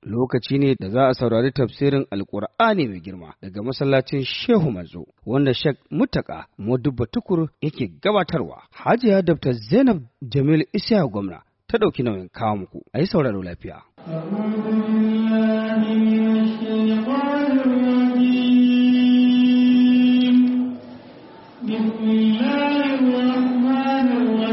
lokaci ne da za a saurari tafsirin alkur'ani mai girma daga masallacin shehu manzo wanda shek mutaka modubba tukur yake gabatarwa hajiya dr zainab jamil isya gwamna ta ɗauki nauyin kawo muku a yi sauraro lafiya بسم الله الرحمن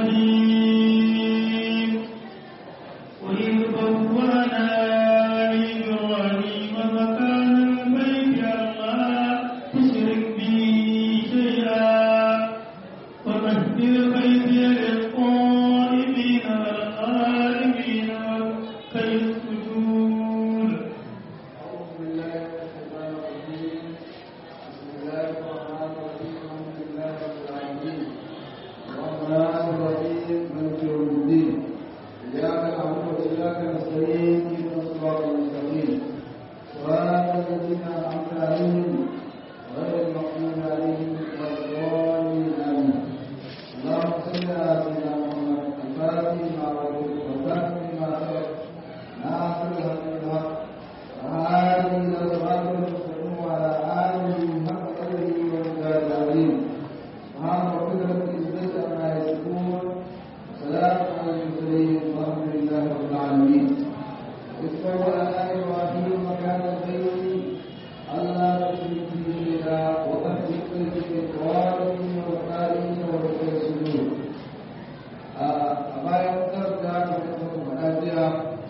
الرحيم وإذ بوأنا لإبراهيم مكان البيت ألا تشرك بي شيئا ومهد بيتي للطائفين والقائمين والركع السجود أعوذ بالله من الشيطان الرجيم بسم الله الرحمن الرحيم الحمد لله رب العالمين الرحمن الرحيم مالك يوم الدين إياك نعبد وإياك نستعين اهدنا الصراط المستقيم صراط الذين أنعمت عليهم غير المغضوب عليهم ولا الضالين آمين اللهم صل على سيدنا محمد الفاتح ما أغلق والفاتح ما سبق ناصر الحق بالحق وهذه إلى صراط المستقيم وعلى آله حق قدره ومقداره العظيم سبحان ربك رب العزة عما يصفون وسلام على المرسلين والحمد لله رب العالمين إذ بوأنا إبراهيم مكان البيت ألا تشرك به شيئا وأهل البيت بالقوارب والقائمين والركع السجود أما يقدر ذلك من المنازع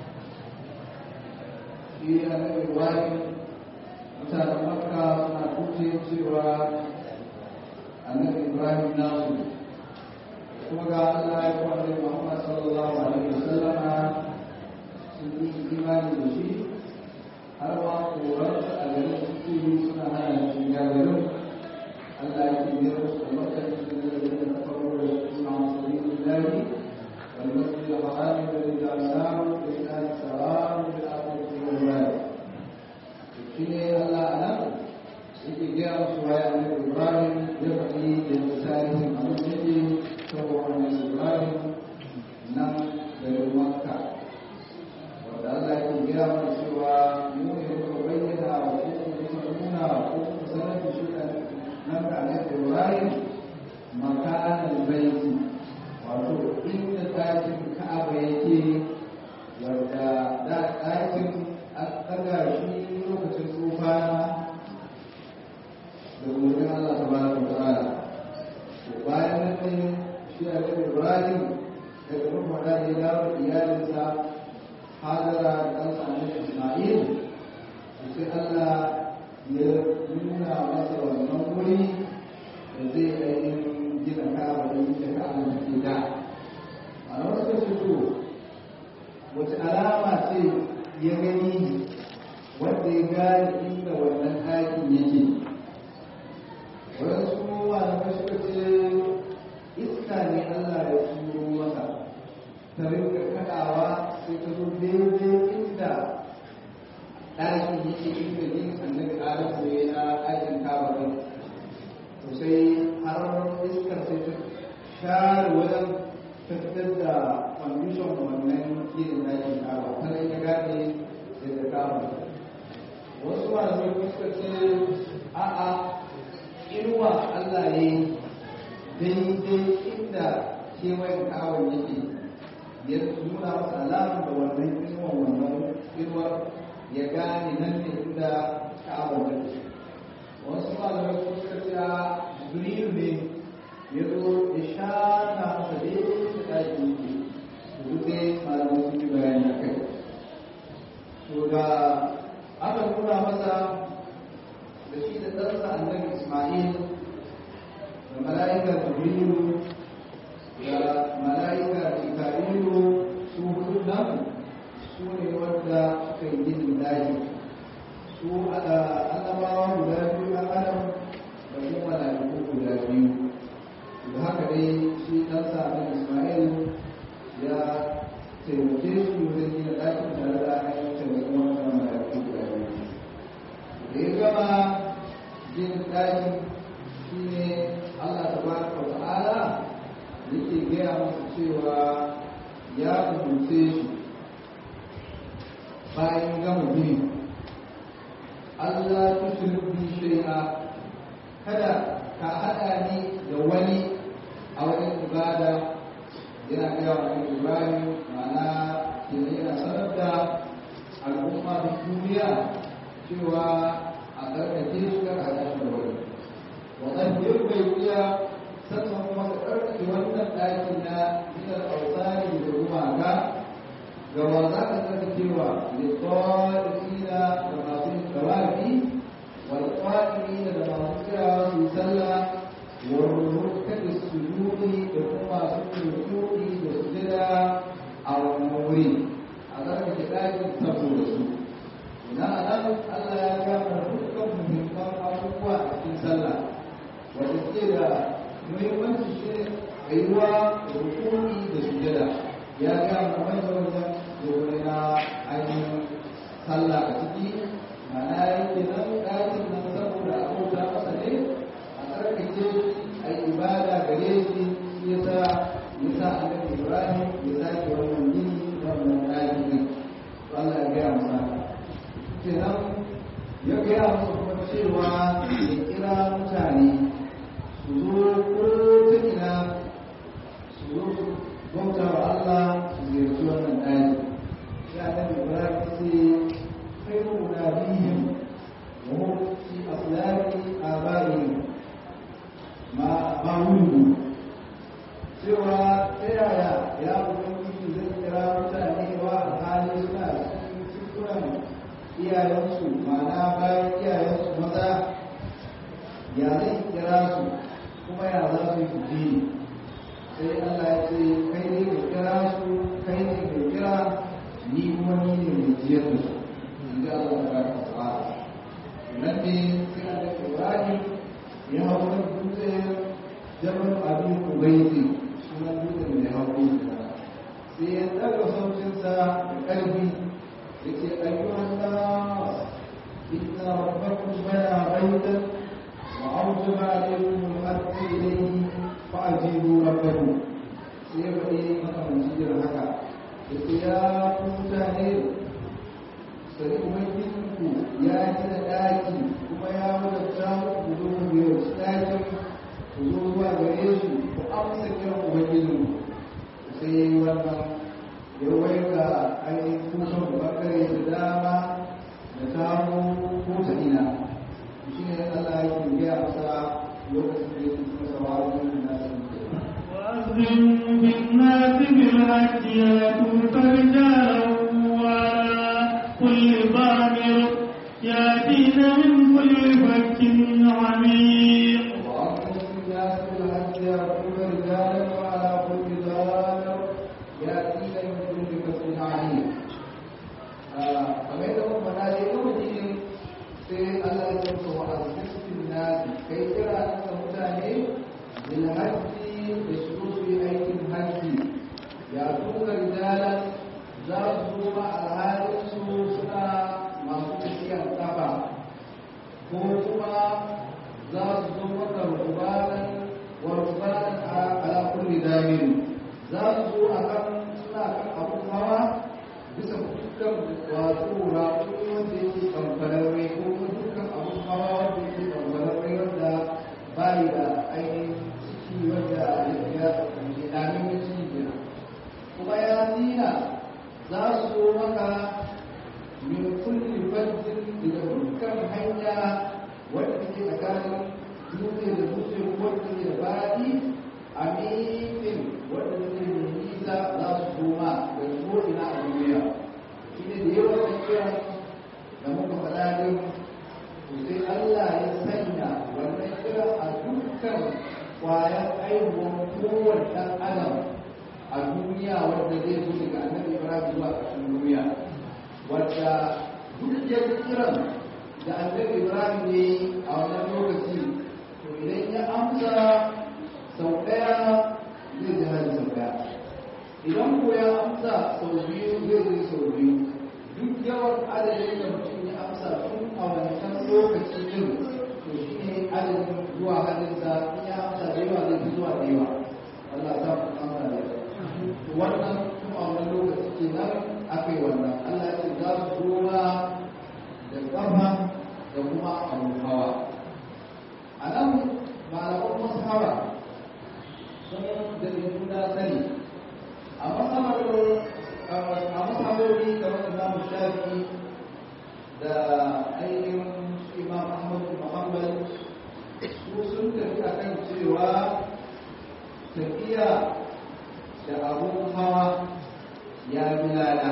shi annabi ibrahim mutanen makka suna kuce cewa annabi ibrahim nasu kuma ga allah ya kuma annabi muhammad sallallahu alaihi wasallama sun yi imani da shi har ma korar a garin suke suna hana shi ya garin allah ya ke biyar su da makka su da garin da farko da suna masu lillahi والمسجد الحرام الذي جعلناه للناس سواء في الآخرة والبلد. شيء الله أعلم yake gaya musu waya na Ibrahim ya faɗi da misalin abin da ke saboda wannan Ibrahim nan daga Makka wanda Allah yake gaya mana cewa mu ne muka bayyana wa ko muka nuna ko muka sanar da shi nan da Annabi Ibrahim makanan baiti wato inda ɗakin ka'aba yake wadda da ɗakin an ɗaga shi lokacin tsofana da umarnin Allah ta bada wa ta'ala to bayan nan ne shi a kan Ibrahim daga kuma da ya dawo iyalinsa Hajara da ɗansa Annabi Isma'il to sai Allah ya nuna masa wannan wuri da zai ainihin gina ka'aba da yake ka'aba take da a wasu fito wace alama ce ya gani wanda ya gane inda wannan ɗakin yake wasu malamai suka ce iska ne Allah ya turo masa ta rinka kaɗawa sai ta zo daidai inda ɗakin yake inda yin annabi Adam ne na ɗakin kaba ɗin to sai har iskar sai ta share wajen fitar da kwamishin wannan gidan dakin kawo ta ne ta gane daga kawo wasu malamai kuma suka ce a'a inuwa Allah ya yi daidai inda kewayen kawon yake ya nuna masa alamun da wannan inuwan wannan inuwar ya gane nan ne inda kawon yake wasu malamai kuma suka ce a jibril ne ya zo ya shata masa daidai da ɗaki yake duk dai malamai sun yi bayani a kai to da aka nuna masa da shi da ɗansa annabi ismail da mala'ikar jibrilu da mala'ikar ikarilu su hudu nan su ne wanda suka yi ginin daji su annabawa guda biyu na adam da kuma mala'iku guda biyu da haka dai shi ɗansa na ismail ya taimake su wajen gina ɗakin tare da ainihin taimakon wannan mala'iku guda biyu da ya gama gina ɗakin shi ne allah ta ba wa ta'ala yake gaya masa cewa ya umarce shi bayan gama biyu Allah tushrik bi shay'a kada ka hada ni da wani a wajen ibada yana gaya wa Ibrahim ma'ana kenan yana sanar da al'umma da duniya cewa a karkace su kar a tashi da wani wannan bai bai iya sannan kuma ka karkace wannan ɗaki na gidan autari da gumaka ga wa za ka karkacewa da tsawarina da masu tawafi wal qa'imina da masu kira su sallah wal rukkat sujudi da kuma su rukudi da sujada a wannan wuri a karkace ɗakin saboda su na nan Allah ya gama dukkan muhimman abubuwa a cikin sallah wanda ke da muhimmanci shi ne tsayuwa da rukuni da sujada ya gama wanda wajen domin na ainihin sallah a ciki mana yake nan ɗakin nan saboda abota masa ne a tsarkake a yi ibada gare shi ya sa ya sa annabi Ibrahim ya sake wannan gini da wannan ɗaki ne Allah ya gaya masa kenan ya gaya musu kuma cewa ya kira mutane su zo ko ta ina su zo su bauta wa Allah su ziyarci wannan ɗaki ya nan ibrahim sai kai mu na bihim wa hum fi aslaki abaihim ma ma wulu cewa ta yaya ya ubangiji zai kira mutane wa hali suna cikin cikunan iyayensu ma'ana bayan iyayensu maza ya zai kira su kuma ya za su yi kuɗi sai Allah ya ce kai ne ka kira su kai ne ka kira ni kuma ni ne mai jiyar da su in ji Allah ta baka tsara nan ne sai Allah Ibrahim ya hau kan dutse jabal abin ubaidi sunan dutsen da ya hau da sai ya ɗaga sautinsa da ƙarfi yake ayyuhan nas inna rabbakum bana baitan wa awjaba alaykum al-hajj ilayhi fa ajibu rabbakum sai ba dai maka masjidin haka yake ya ku mutane sai ubangijinku ya gina ɗaki kuma ya wadata ku zo ku biyo ɗakin ku zo zuwa gare shi ku amsa kiran ubangijinku sai ya yi wannan ya waiga ainihin kusan bangare da dama da samu ko ta ina shi ne Allah ya ke gaya masa lokacin da yake masa wa'azin da nasu وأذن بالناس بالحج يأتوك رجالا وعلى كل ضامر يأتين من كل فج عميق وأقم الناس بالحج يأتوك رجالا وعلى كل ضامر يأتين من كل فج عميق kamar yadda muka faɗa dai lokacin sai Allah ya ce wa azizin nasi kai kira ga mutane bil hajji da su zo su yi aikin hajji ya tuka rijalan za su zo ma alhalin su suna masu tafiyar kafa ko kuma za su zo maka rubanan wa rubanan ala kulli damirin za su zo akan suna kan abun hawa bisa dukkan wato raƙuri wanda yake kamfararre ko kuma dukkan abun hawa wanda yake kamfararre wanda bayi da ainihin ciki wanda ya ke ɗanin ya ci kenan kuma ya zina za su zo maka min kulli fajjin daga dukkan hanya wanda take tsakanin dutse da dutse wanda ke da baɗi a miƙin wanda take da nisa za su zo ma da ko'ina a duniya shi ne da yawan da kira da muka faɗa din to sai Allah ya sanya wannan kira a dukkan kwayan aihuwar kowane ɗan adam a duniya wanda zai zo daga annabi Ibrahim zuwa ƙarshen duniya wadda duk ya kiran da annabi Ibrahim ne a wannan lokaci to idan ya amsa sau ɗaya zai ji hali sau ɗaya idan ko ya amsa sau biyu zai ji sau biyu duk yawan adadin da mutum ya amsa tun a wancan lokaci din to shi ne adadin zuwa hadinsa in ya amsa da yawa zai fi zuwa da yawa Allah ta fi amsa da yawa wannan tun a wannan lokaci kenan aka yi wannan Allah ya ce za su zo ma kuma abun hawa a nan malaman mashawa sun da juna sani a masabar a masabobi kamar imamu shafi da ainihin imam ahmad muhammad su sun tafi a kan cewa tafiya da abun hawa ya bi lada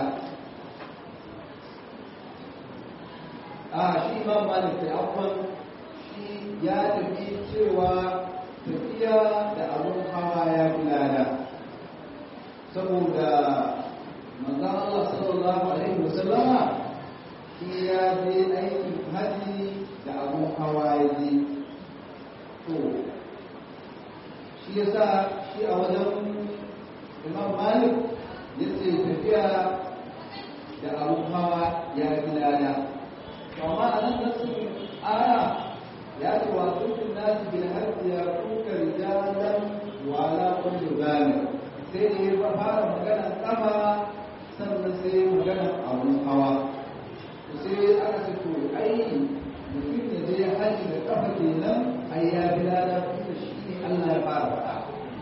a shi imam malik da abuwan shi ya tafi cewa tafiya da abun hawa ya fi lada saboda manzan Allah sallallahu alaihi wasallama shi ya je aikin haji da abun hawa ya je to shi ya sa shi a wajen imam malik ya ce tafiya da abun hawa ya fi lada amma a nan nasu aya ya ce wa dukkan nasu bil hajji ya kuka rijalan wala kullu zalim sai da ya fara magana kafa sannan sai magana abun hawa sai aka ce to ai mutum ya je haji da kafa kenan ai ya bi lada tunda shi ne Allah ya fara faɗa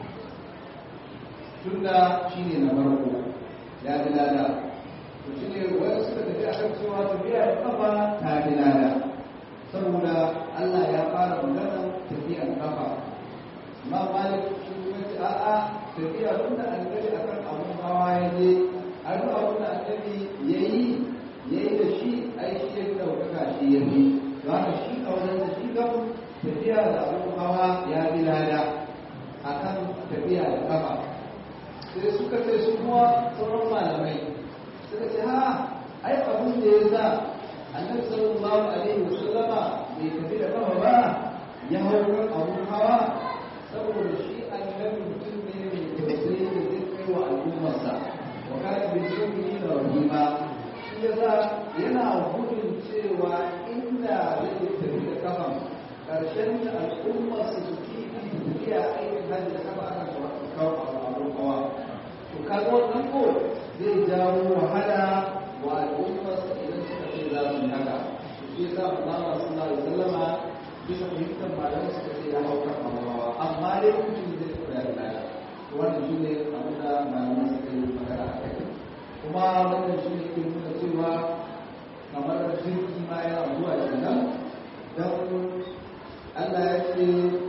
tunda shi ne na farko ya bi lada to shi ne wani suka tafi a kan cewa tafiya da kafa ta bi lada saboda Allah ya fara magana tafiyan kafa amma malik shi kuma ce a'a tafiya tunda annabi akan abun hawa ya je a duk abun da annabi yayi yayi da shi ai shi ya ɗaukaka shi ya fi don haka shi a wajen da shi kan tafiya da abun hawa ya bi lada a kan tafiya da kafa sai suka ce su kuma sauran malamai suka ce ha ai abun da ya sa annabi sallallahu alaihi wasallama bai tafi da kafa ba ya hau kan abun hawa saboda shi annabi mutum ne mai tausayi da zai kai wa al'ummarsa wa kana bil mu'minina rahima yasa yana gudun cewa inda zai tafi da kafan ƙarshen da al'ummar su su kifi tafiya aikin hajji da kafa aka kawo abun hawa to kaga wannan ko zai jawo wahala wa al'ummar su idan suka ce za su yi haka shi yasa Allah sallallahu alaihi wasallama bisa fahimtar malamai suka ce ya hauka abun hawa amma dai mutum zai koya da lada wannan shi ne abin da malamai suka yi magana a kai kuma wannan shi ne ke nuna cewa kamar jirgi ma yana zuwa kenan don Allah ya ce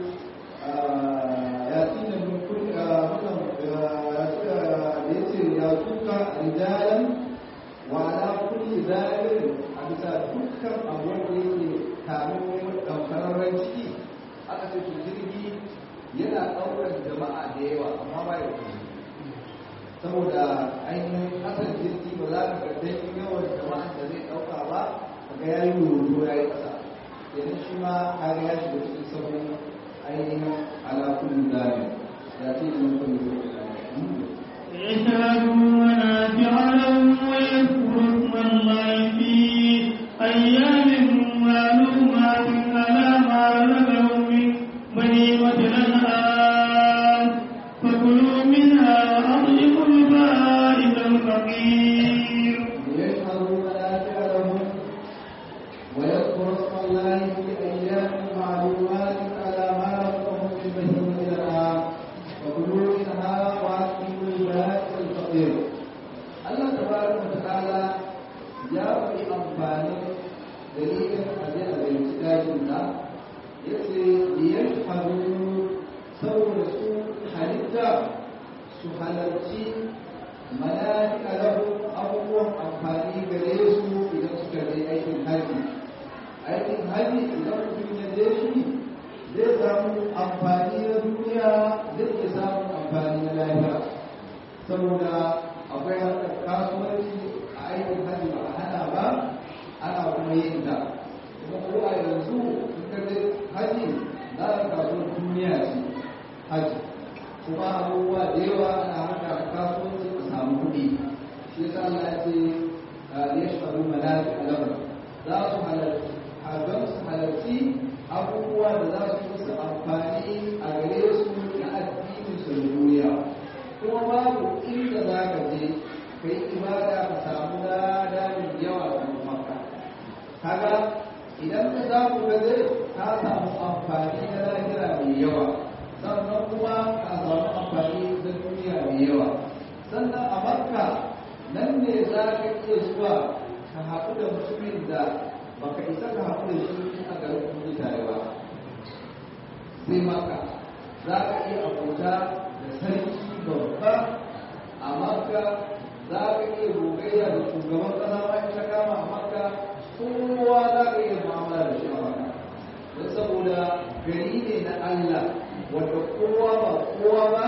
ya tina min kulli wannan da ya ce ya tuka rijalan wa ala kulli zalil a bisa dukkan abubuwan da yake kamin wani ɗaukararren ciki aka ce to jirgi yana ɗaukar jama'a da yawa amma ba ya kuma saboda ainihin asal jirgi ba za ka ga dan yawan jama'a da zai dauka ba kaga ya yi rubutu ya yi kasa yanzu shi ma kaga ya shiga cikin sabon ainihin ala kulli zalim ya ce min kulli يشهدوا منافع لهم ويذكروا اسم الله في أيام معلومات على ما رزقهم من بهيمة الأنعام فكلوا منها وأطعموا البائس الفقير ليشهدوا منافع لهم ويذكروا اسم الله في ايام معلومات على ما رزقهم من بهيمه الانعام وكلوا منها واكلوا البائس الفقير الله تبارك وتعالى ya fi amfani dalilin aje a zai dajin na ya ce biyar faru saboda su halitta su halarci mala'ika lahu abubuwan amfani gare su idan suka je aikin haji aikin haji idan mutum ya je shi zai samu amfani na duniya zai iya samun amfani na lafiya saboda akwai harkar kasuwanci a aikin haji ba a hana ba ana kuma yin ta kuma ko a yanzu in ka je haji za ka kasuwar duniya ce haji kuma abubuwa da yawa ana harkar kasuwanci a samu kuɗi shi yasa Allah ya ce ya shaɗu malafi alabar za su halarci don su halarci abubuwa da za su musu amfani a gare su na addinin su da duniya kuma babu inda za ka je ka yi ibada ka samu lada mai yawa a makka kaga idan ka za ku ga zai ka samu amfani na lahira mai yawa sannan kuma ka samu amfani na duniya mai yawa sannan a makka nan ne za ka iya zuwa ka haɗu da mutumin da baka isa ka haɗu da shi a garin kuma tare ba sai maka za ka iya abota da sarki babba a makka za ka iya gogayya da shugaban ƙasa ma in ta kama a makka kowa za ka iya mu'amala da shi a makka don saboda gari ne na Allah wanda kowa ba kowa ba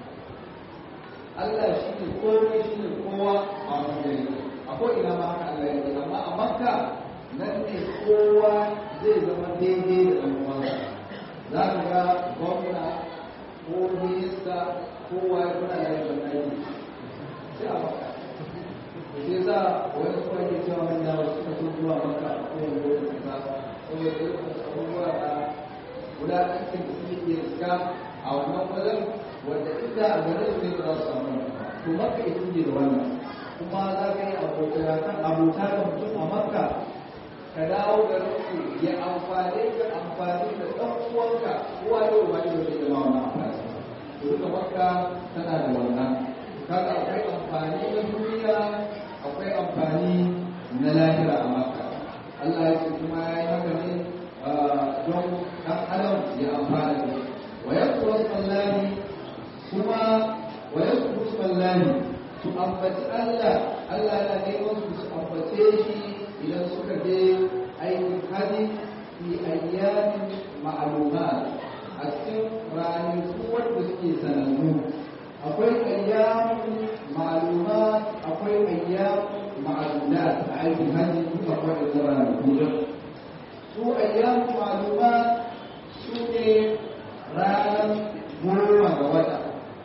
Allah shi ne komai shi ne kowa a wani gari akwai ina ma haka Allah ya ce amma a makka nan ne kowa zai zama daidai da ɗan uwansa za ka ga gwamna ko minista kowa ya kuna da yin aiki sai a makka sai za wani kuma ke cewa manya wasu suka so zuwa makka a kowane lokacin ba saboda irin abubuwa na guda cikin da suke iya riska a wannan wajen wanda inda a garin ne ba za su samu to makka ita ne da wannan kuma za ka yi abota da mutum a makka ka dawo garin ku ya amfani ka amfani da ɗan uwanka uwa da uba ne da zama wannan amfani to duka makka tana da wannan kaga akwai amfani na duniya akwai amfani na lahira a makka Allah ya ce kuma ya yi haka ne don ɗan adam ya amfana da shi wa yakuru sallani kuma wa yakuru sallani su ambaci Allah Allah yana neman su su ambace shi idan suka je aikin hadi fi ayyamin ma'lumat a cikin ranaku wanda suke sanannu akwai ayyamin ma'lumat akwai ayyamin ma'lumat a aikin hadi duk akwai da ranaku su ayyamin ma'lumat su ne ranar goma ga wata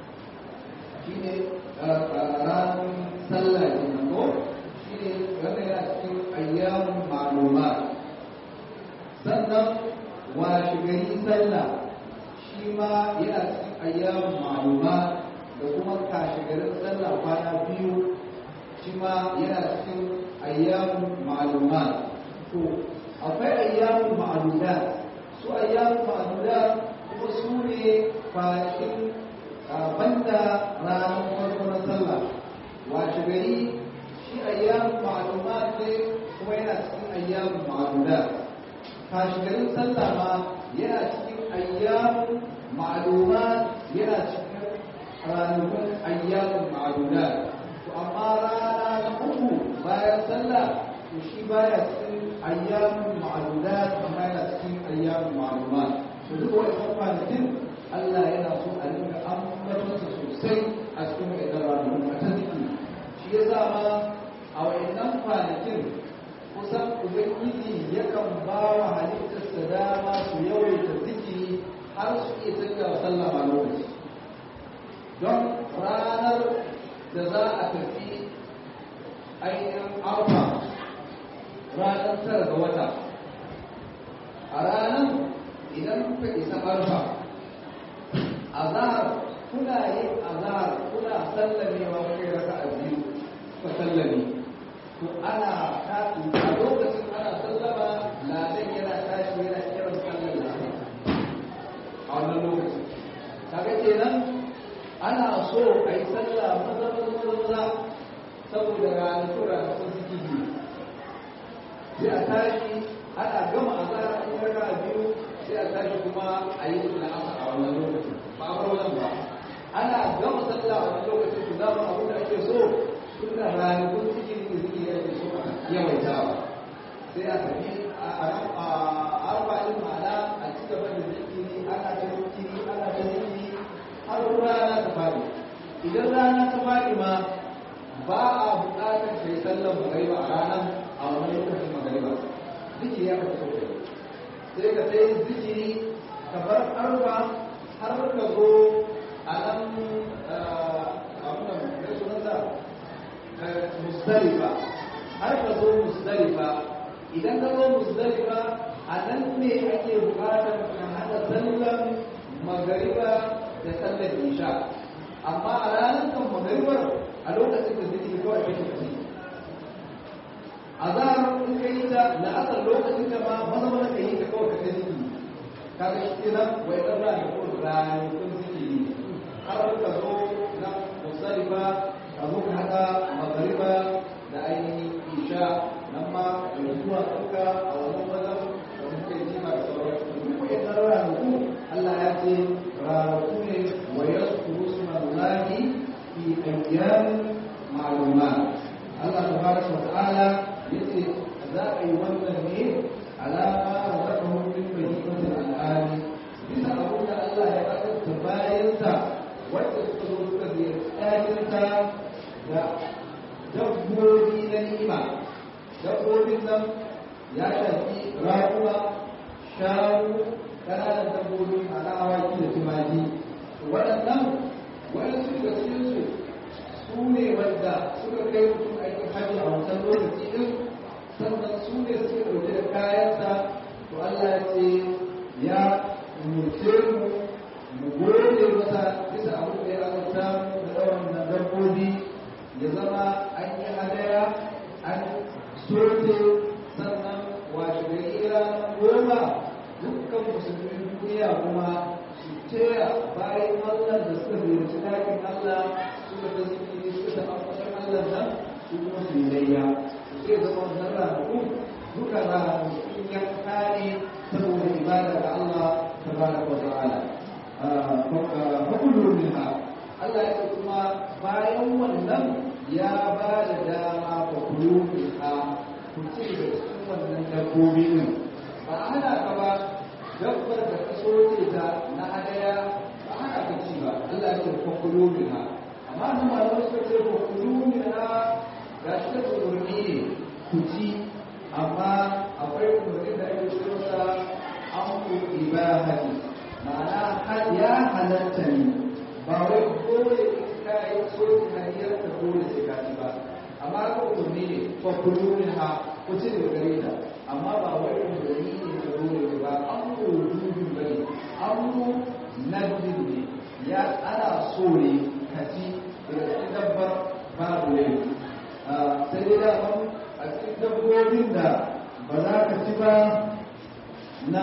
shi ne ranar sallah kenan ko shi ne wanda yana cikin ayyamun ma'luma sannan washe gari sallah shi ma yana cikin ayyamun ma'luma da kuma kashe garin sallah kwana biyu shi ma yana cikin ayyamun ma'luma to akwai ayyamun ma'luda su ayyamun ma'luda kuma su ne kwanakin banda ranar farko na sallah washe gari shi ayyamun ma'lumat ne kuma yana cikin ayyamun ma'ludat kashi garin sallah ma yana cikin ayyamun ma'lumat yana cikin ranakun ayyamun ma'ludat to amma rana na uku bayan sallah to shi baya cikin ayyamun ma'ludat amma yana cikin ayyamun ma'lumat to duk wa'annan kwanakin Allah yana so a dinga ambatonsa sosai a cikin wa'annan ranakun a ta zikiri shi ya sa ma a wayannan kwanakin kusan ubangiji yakan ba wa halittarsa dama su yawaita zikiri har su iya tafiya wa sallah a lokaci don ranar da za a tafi ainihin arfa ranar tara ga wata a ranar idan kuka isa arfa azahar kuna yin azahar kuna sallamewa kai raka a biyu ka sallame to ana tafi a lokacin ana sallama ladan yana tashi yana kiran sallar ladan a wannan lokacin kaga kenan ana so a yi sallah maza maza maza maza saboda ranakun ranakun suke biyu sai a tashi ana gama azahar an yi raka a biyu sai a tashi kuma a yi la'asa a wannan lokacin ba a bar wannan ba ana gama sallah a wannan lokacin to za mu abu da ake so tunda ranakun cikin da suke yake so a yawaitawa sai a tafi a arba'in ma'ana a ci gaba da zikiri ana ta zikiri ana ta zikiri har rana ta fadi idan rana ta fadi ma ba a buƙatar kai sallan magariba a ranar a wani lokacin magariba zikiri ya kafa sosai sai ka sai zikiri ka bar arba har ka zo a nan abin da sunansa musdalifa har ka zo musdalifa idan ka zo musdalifa a nan ne ake bukatar ka hada sallan magariba da sallar isha amma a ranar kan magaribar a lokacin da zikiri kawai kake kasi azhar in ka yi ta la'asar lokacin ta ma maza maza ka yi ta kawai ka kai zikiri kaga shi kenan wai dan rana ko ranakun zikiri har ka zo na musalifa ka zo ka haɗa magariba da ainihin isha nan ma da zuwa ɗauka a wannan wajen da muka yi jima da sauran duk wa'in ranaku Allah ya ce ranaku ne wa yaskuru sunallahi fi ayyamin ma'lumat Allah tabaraka wa ta'ala yace za a yi wannan ne alama razaqahum min bahimatil al'ami bisa abin da Allah ya kasance bayansa wanda suka zo suka ziyarci ɗakinsa da dabbobi na ni'ima dabbobin nan ya shafi raƙuma shanu ƙananan dabbobi a na awaki da tumaki waɗannan waɗansu daga cikinsu su ne wanda suka kai mutum aikin hajji a wancan lokaci ɗin sannan su ne suke ɗauke da kayansa to Allah ya ce ya umurce mu mu gode masa bisa abin da ya azurta mu da ɗaurin nan dabbobi ya zama an yi hadaya an soke sannan washe gari ranar goma dukkan musulmin duniya kuma su taya bayan Allah da suka ziyarci ɗakin Allah suka ta zikiri suka ta amfashin Allah nan su kuma su yi layya su sai zama wannan ranaku duka ranakun yanka ne saboda ibada ga Allah tabaraka wa ta'ala fakulu minha Allah ya kuma bayan wannan ya ba da dama fakulu minha ku ci da cikin wannan dabbobi din ba a hana ka ba dabbar da ka soke ta na hadaya ba a hana ka ci ba Allah ya ce fakulu minha amma nan malamai suka ce fakulu minha ga shi ta umarni ne ku ci amma akwai umarni da ake ce masa amru ibahati ma'ana ya halatta ne ba wai dole in ka yi so hanyar ka dole sai ka ci ba amma ka umarni ne fa kullu min ha ku ci daga gare ta amma ba wai umarni ne ka dole ba amru wujudin bane amru nadin ne ya ana so ne ka ci daga cikin dabbar babu ne sai dai da a cikin dabbobin da ba za ka ci ba na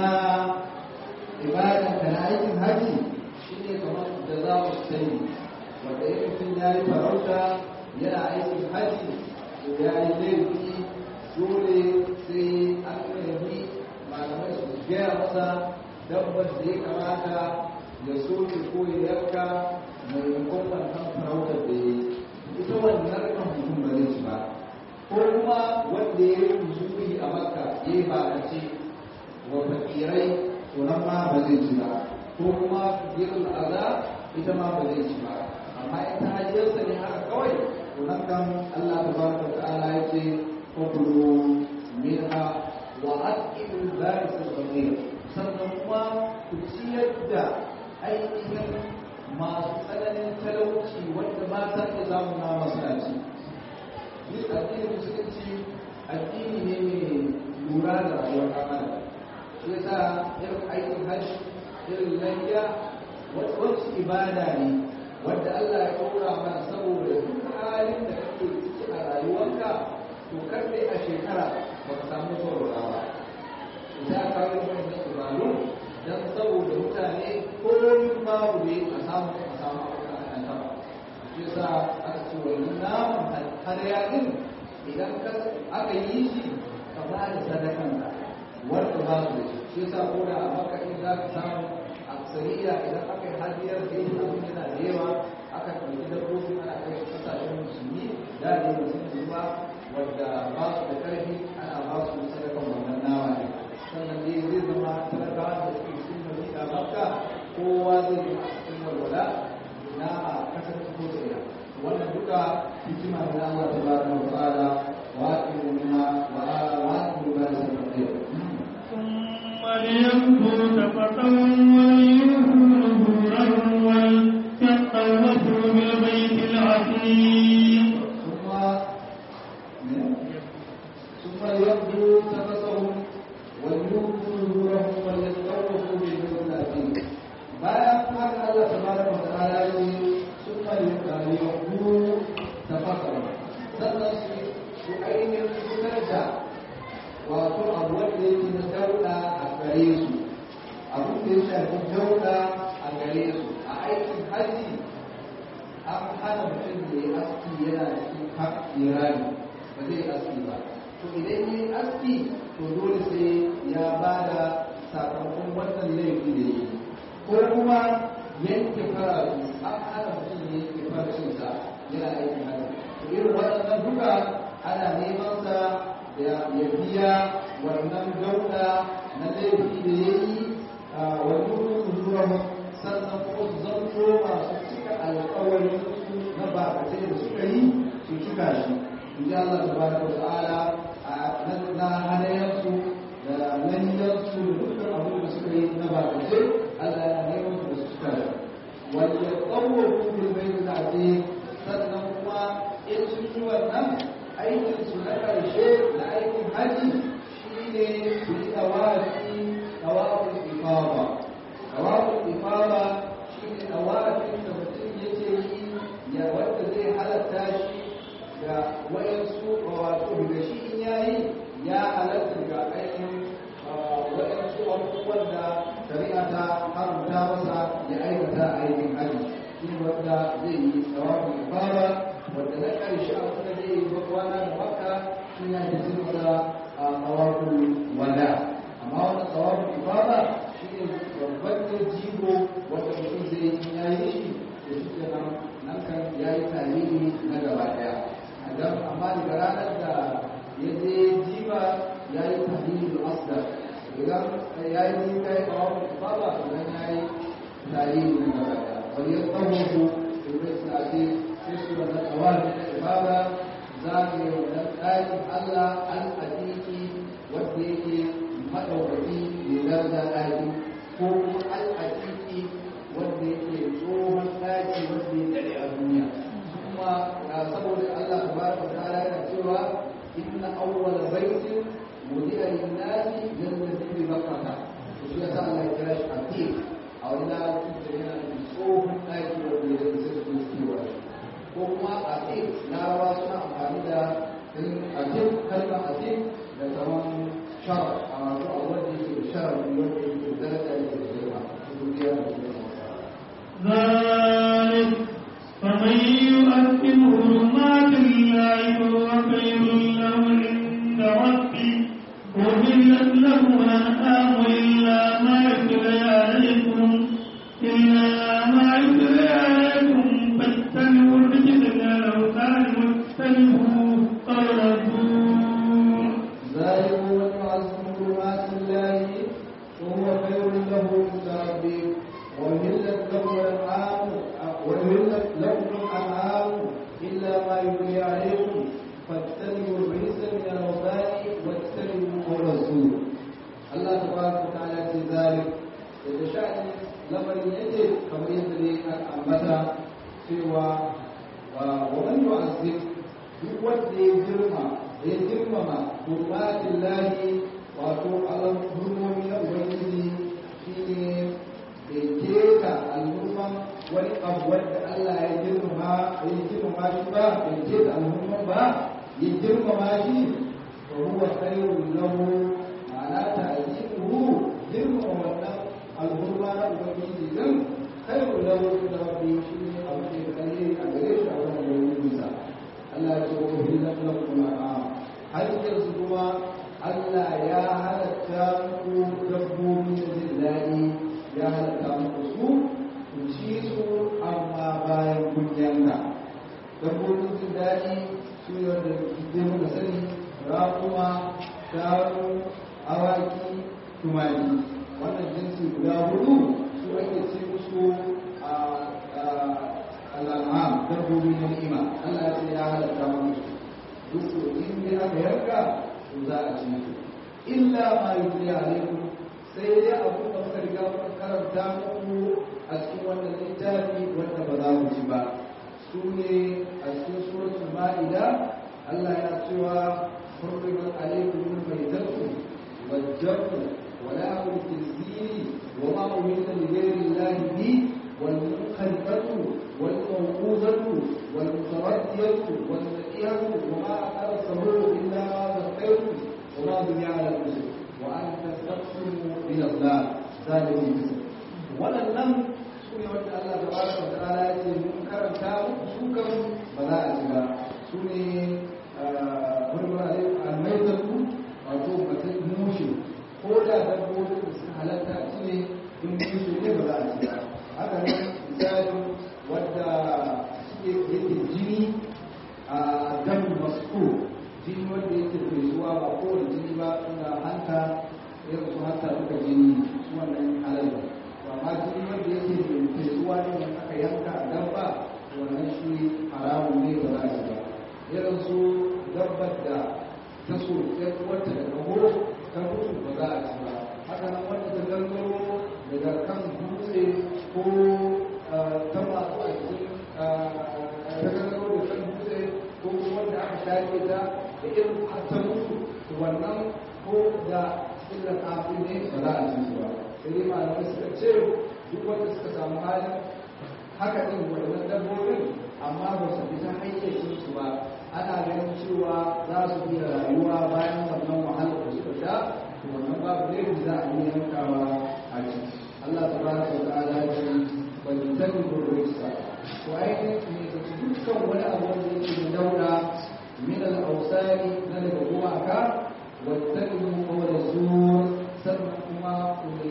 ibadan ka na aikin haji shi ne kamar da za mu sani wanda ya mutum ya yi farauta yana aikin haji to ya yi laifi dole sai an nemi malamai su gaya masa dabbar da ya kamata ya soke ko ya yanka maimakon wannan farautar da ya yi ita wannan kan mutum ba zai ci ba ko kuma wanda ya yi zuri a makka ya yi bakace wa fakirai to nan ma ba zai ci ba ko kuma girin aza ita ma ba zai ci ba amma ita hajiyarsa ne haka kawai to nan kan Allah tabaraka ta'ala ya ce fakulu minha wa aqimu baris al-ghamir sannan kuma ku ciyar da ainihin masu tsananin talauci wanda ba ta iya samun na masallaci shi addinin musulunci addini ne mai lura da rayuwar ɗan adam shi yasa irin aikin hajji irin layya wasu ibada ne wadda Allah ya ɗora mana saboda duk halin da kake ciki a rayuwarka to kar dai a shekara ba ka samu saurara ba idan ka yi wannan ibadu dan saboda mutane komin babu ne a samu a samu abin da aka taba shi yasa aka ce wannan naman hadaya din idan aka yi shi ka ba da sadakan ka wanda ba su da shi yasa ko da a maka in za ka samu aksariya idan aka yi hadiyar da yi abin yana da yawa aka ɗauki dabbobi ana kai su kasashen musulmi da ne musulmi ba wadda ba su da ƙarfi ana ba su sadakan wannan nama ne sannan dai zai zama talakawa da suke cikin madina makka kowa zai yi a cikin walwala nama kasance ko tsaya wannan duka hikima ne na Allah tabaraka wa ta'ala wa aqimu minha wa aqimu ma yasabbihu ثم لينظر تفقا وليوفوا نذورهم وليطوفوا بالبيت العتيق ثم ثم ليبدوا تفسهم وليوفوا نذورهم وليطوفوا بالبيت العتيق bayan haka Allah tabaraka wa ta'ala ya ce summa yaqulu tafakkaru sannan su su ainihin fitar da gare su abin da ya shafi dauda a gare su a aikin haji an hana mutum da ya aski yana cikin irani ba zai aski ba to idan ya yi aski to dole sai ya ba da sakamakon wannan laifi da ya yi ko kuma yanke faratu an hana mutum ya yanke farashinsa yana aikin haji to irin waɗannan duka ana neman sa da ya biya wannan dauda na laifi da ya yi wani zuwa sannan kuma su zanto masu cika alkawarin su na bakatai da suka yi su cika shi in ji Allah tabaraka wa ta'ala na halayensu da lanyansu da dukkan abin da suka yi na bakatai Allah ya neman su da su cika shi wanda ya tsawo kuma bai da ce sannan kuma in sun yi wannan aikin su na ƙarshe na aikin haji shine su yi tawafi tawafin ifaba tawafin ifaba shine tawafin da mutum yake yi ya wanda zai halatta shi ga wayansu wato daga shi in yayi ya halatta ga ainihin wayansu abubuwan da shari'a ta haramta masa ya aikata a aikin haji shi wanda zai yi tawafin ifaba wanda na ƙarshe a kuma zai yi kwana da makka shi ne da zai masa a tawafin wada amma wannan tawafin ifaba shi ne babban da jigo wanda mutum zai yi ya yi shi da shi ke nan nan kan ya yi tarihi na gaba ɗaya amma daga ranar da ya je jiba ya yi tarihi da asdar idan ya yi jiba ya tawafin ifaba idan ya yi tarihi na gaba ɗaya wani ya tsawo su ibrahim suna ce sai su wannan tawafin ifaba za mu yi wannan ɗakin allah al-adiki wanda yake maɗaukaki mai daraja ɗaki ko kuma al'adiki wanda yake tsohon ɗaki wanda ya daɗe a duniya kuma saboda Allah tabaraka ta'ala yana cewa inna awwala baitin wudi'a lin-nasi lalladhi bi bakkata to shi yasa Allah ya kira shi atiq a wani larabci da yana da tsohon ɗaki wanda ya daɗe sai su kewa ko kuma atiq larabawa suna amfani da atiq kalmar atiq da zaman شرع أو أولي شرع يوجد ذلك ذلك فمن يؤثم حرمات الله فهو خير له عند ربي وحلت له الأنعام إلا ما يتلى عليكم إلا ما يتلى عليكم فاتبعوا الرجل الأوثان واجتنبوا قول الزور ذلك من يعظم حرمات الله وهو خير له عند ربه وملت له الانعام وملت لكم الانعام الا ما يبني عليكم فاجتنبوا الرجس من الاوثان واجتنبوا قول الزور الله تبارك وتعالى في ذلك يتشاء لمن يجد كما يدري ان امتا سوى ومن يعذب duk wanda ya girma ya girmama hurmatin lahi wato alam hurmomi na ubangiji shine bai keta alhurman wani abu wanda Allah ya girmama ya girmama shi ba bai keta alhurman ba ya girmama shi to huwa khairun lahu ma'ana ta'zimuhu girmama wannan alhurma na ubangiji din khairun lahu da rabbi shine abu da kai a gare shi a wannan ubangiji Allah ya ce wa hillat lakum al'am har yanzu kuma Allah ya halatta muku dabbobi da jin daɗi ya halatta muku su ku ci su amma bayan kun yanka dabbobin jin daɗi su yi wanda zai muka sani raƙuma shanu awaki tumaki wannan jinsi guda hudu su ake ci musu a al'am dabbobi na ni'ima Allah ya ce ya halatta muku duk in dai aka yanka to za a ci su illa ma yuri alaikum sai dai abu da muka riga muka karanta muku a cikin wannan littafi wanda ba za ku ci ba su ne a cikin suratul ma'ida Allah ya cewa حرمت عليكم الميتة والجر ولحم الخنزير وما أهل لغير الله به والمنخنقة والموقوذة والمتردية والنقية وما أكل السهول إلا ما ذكيتم وما بني على الأسر وأن تستقسموا إلى la zalimin bisa waɗannan su ne wanda Allah ta baraka wa ta'ala ya ce mun karanta muku su kan ba za a ci ba su ne wani almaitatu wato mutum mushe ko da dabbobin da suka halatta a ci ne in mushe ne ba za a ci ba haka nan misalin wadda suke yake jini a dam masu jini wanda yake fesuwa ba kowane jini ba suna hanta irin su hanta duka jini su wannan halal ba amma jini wanda yake fesuwa ne wanda aka yanka a dabba wannan shi haramun ne ba za a ci ba irin su dabbar da ta so ya wata daga horo ta mutu ba za a ci ba haka nan wanda ta gangaro daga kan dutse ko ta masu a cikin ta gangaro da kan dutse ko kuma wanda aka shafe ta da irin ta mutu wannan ko da illar kafin ne ba za a ci su ba sai dai malamai suka ce duk wanda suka samu halin haka din waɗannan dabbobin amma ba su fita hayyacin su ba ana ganin cewa za su iya rayuwa bayan wannan wahalar da suka sha to wannan babu ne za a yi yankawa a ciki Allah tabaraka wa ta'ala ya ce bal tadbu rijsa to ainihin ne da dukkan wani abu wanda yake da daura min al-awsani na daga gumaka wa tadbu qawla zur sannan kuma ku ne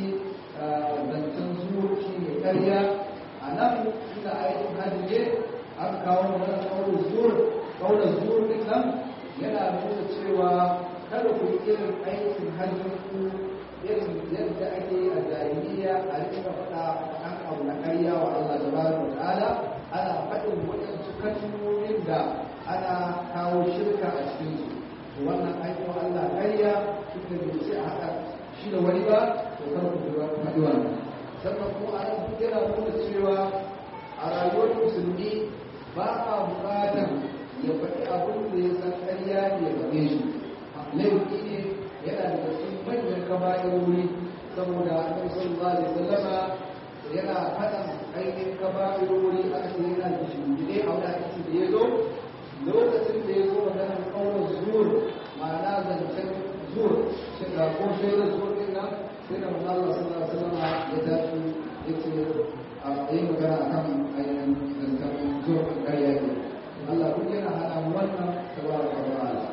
zancen zuwa shi ne ƙarya a nan inda aikin hajji ne aka kawo mana kaunar zuwa kaunar zuwa din nan yana nuna cewa kada ku yi irin aikin hajjin ku irin yadda ake a jahiliya a rika faɗa kan abu na ƙarya wa Allah tabaraka wa ta'ala ana faɗin waɗansu kalmomin da ana kawo shirka a cikin su to wannan aikin Allah ƙarya tunda bai ce a haɗa shi da wani ba to kar ku faɗi wannan sannan kuma a nan duk yana nuna cewa a rayuwar musulmi ba a buƙatar ya faɗi abin da ya san ƙarya ne ya faɗe shi laifi ne yana da cikin manyan kaba'irori saboda annabi sallallahu alaihi wasallama yana faɗan ainihin kaba'irori aka ce yana da shingide a wani hadisi da ya zo lokacin da ya zo maganar ƙaunar zuwa ma'ana zancen zuwa shiga ko shaidar zuwa ɗin nan sai da manzo Allah sallallahu alaihi wasallama ya tashi ya ce a yi magana akan ainihin zancen zuwa ƙarya ne Allah duk yana hana mu wannan tabaraka wa ta'ala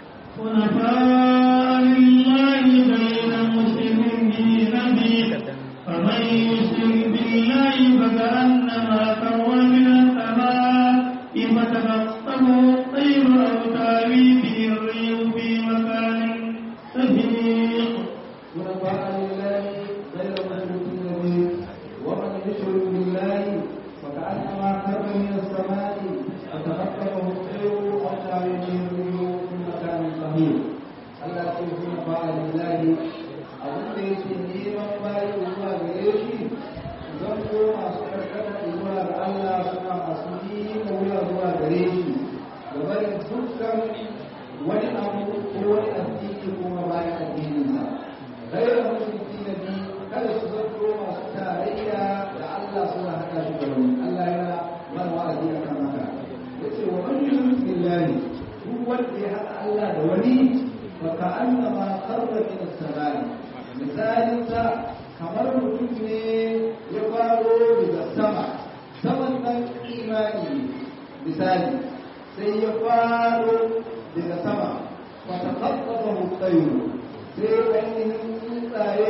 حنفاء لله غير مشرك به فمن يشرك بالله فكأنما خر من السماء فتخطفه الطير أو تاوي به الريح في مكان سحيق حنفاء لله غير مشركين به ومن يشرك بالله فكأنما خر من السماء فتخطفه الطير أو تهوي به الريح في مكان صحيح Allah ce kuma ba lillahi abin da yake neman bayi zuwa gare shi zan ko masu karkata zuwa ga Allah suna masu yi wuya zuwa gare shi da barin dukkan wani abu ko wani addini kuma bayan addininsa غير مشركين به kada su zanto masu tarayya da Allah suna haɗa shi da wani Allah yana mana wa'azi a kan haka yace wa man yushrik billahi duk wanda ya haɗa Allah da wani fa ka'annama kharra min as-samai misalin sa kamar mutum ne ya faro daga sama saman nan imani misali sai ya faro daga sama fa taqattahu at-tayr sai ainihin tsuntsaye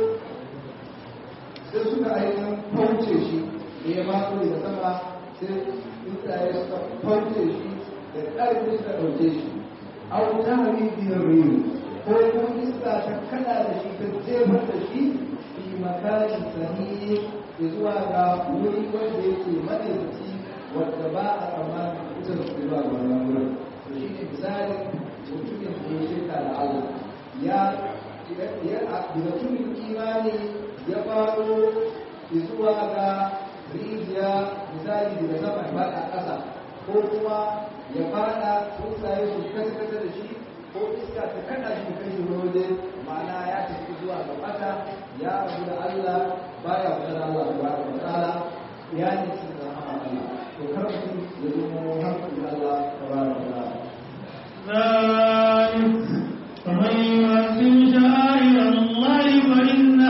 sai suka ainihin fauce shi da ya mato daga sama sai tsuntsaye suka fauce shi da ƙarfi suka ɗauke shi a wuta hari biyar riyu ko kuma iska ta kada da shi ta jefar da shi fi makarin sahihi zuwa ga wuri wanda yake madaidaci wadda ba a tsammanin kusa da zuwa ga wannan wurin to shi ne misalin mutumin da ya shirka da Allah ya daga cikin imani ya faro zuwa ga rijiya misali daga sama ya fada ƙasa ko kuma ya fada tsuntsaye su kasa da shi ko iska ta kada shi kan shi waje ma'ana ya tafi zuwa ga bata ya rabu da Allah baya kusa da Allah subhanahu wa ta'ala ya ne shi da rahama Allah to kar mutum ya zama hankali Allah subhanahu wa ta'ala ذلك فمن يعظم شعائر الله فإنها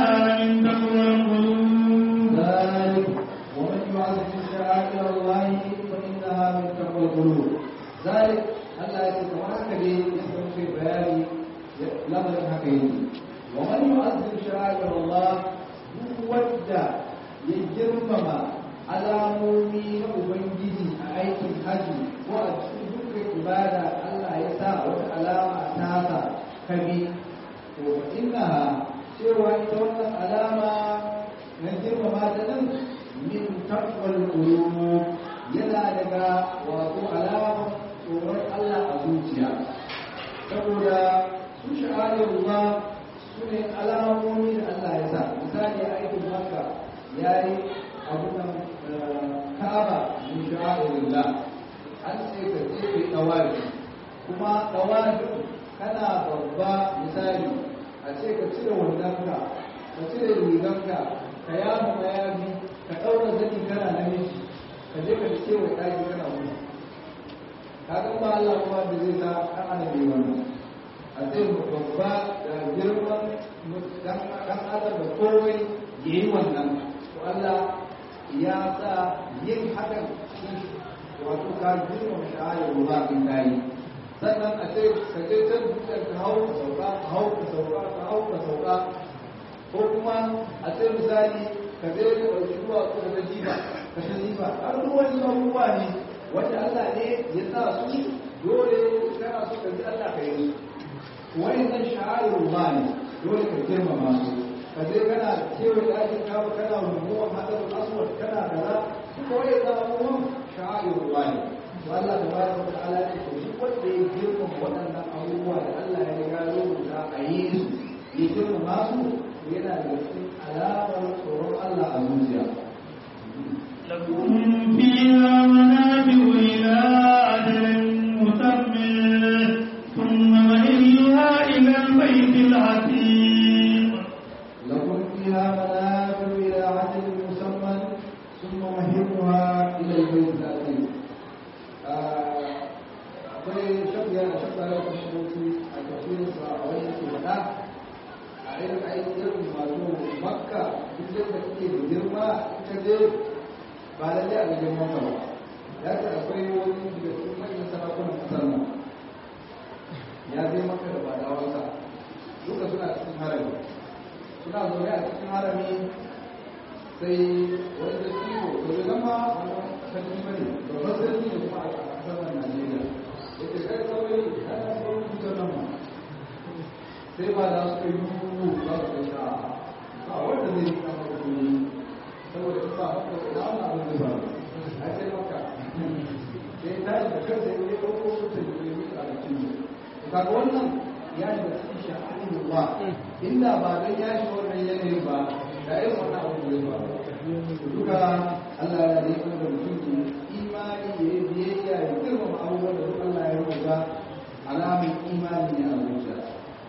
tsarin haka yake wa man yu'azzim sha'air Allah duk wanda ya girmama alamomi na ubangiji a aikin haji ko a cikin dukkan ibada Allah ya sa wata alama ta sa kabi to inna cewa ita wannan alama na girmama ta nan min taqwal qulub yana daga wato alama tsoron Allah a zuciya saboda su sha'arullah su ne alamomi da Allah ya sa misali a aikin makka ya yi abunan ka'aba min sha'arullah an ce ka je ka yi ɗawari kuma ɗawari kana babba misali a ce ka cire wandonka ka cire riganka ka yamu mayafi ka ɗaura zani kana namiji ka je ka ce wa ɗaki kana wuni kaga ba Allah kuma da zai sa ɗan adam yi wannan a ce babba da girman dan adam da komai ya yi wannan to Allah ya sa yin hakan shi wato ka girma sha'ayar ruwa in kayi sannan a ce ka je can dukkan ka hau ka sauka ka hau ka sauka ka hau ka sauka ko kuma a ce misali ka je ka ɗauki ruwa ko ka jiba ka ta jiba har wani abubuwa ne wanda Allah ne ya sa su dole kana so ka ji Allah ka yi su wa'annan sha'arul ne dole ka girmama su ka je kana kewa ɗakin kawo kana rumuwan hadarul aswad kana kaza ko ya zama abubuwan sha'arul ne to Allah da bayar da ta'ala ne to duk wanda ya girmama waɗannan abubuwa da Allah ya riga rubuta a yi su ya girmama su yana da cikin alamar tsoron Allah a zuciya لكم فيها منافع إلى أجل مسمى ثم مهلها إلى البيت العتيق لكم فيها منافع إلى عدل مسمى ثم مهمها إلى البيت العتيق akwai shafiya da shafiya da kuma shi a tafiyar sa a wani ke faɗa a irin aikin masu makka duk yadda kake da girma ita je ba lalle a ga girman ka ba ya ce akwai wani daga cikin manyan sarakunan kasar nan ya je maka da badawansa duka suna cikin harami suna zaune a cikin harami sai wani da ciwo to da zama wani sarki bane babban sarki ne kuma a kasar nan Najeriya yake kai kawai ana sauran cutar nan ma sai ba da su yi rubu za su kai sha a wanda zai yi kama da kuma saboda in ba haka da wani abin da ba a ce maka sai ta yi da kansa ya yi ɗauko su ta yi yi a cikin kaga wannan ya yi da cikin sha'anin ba inda ba don ya shi wannan yanayin ba da yin wannan abu da ba duka Allah ya yi kuma da mutum imani ya yi biyayya ya girmama abubuwan da duk Allah ya rubuta alamun imani ne a zuciya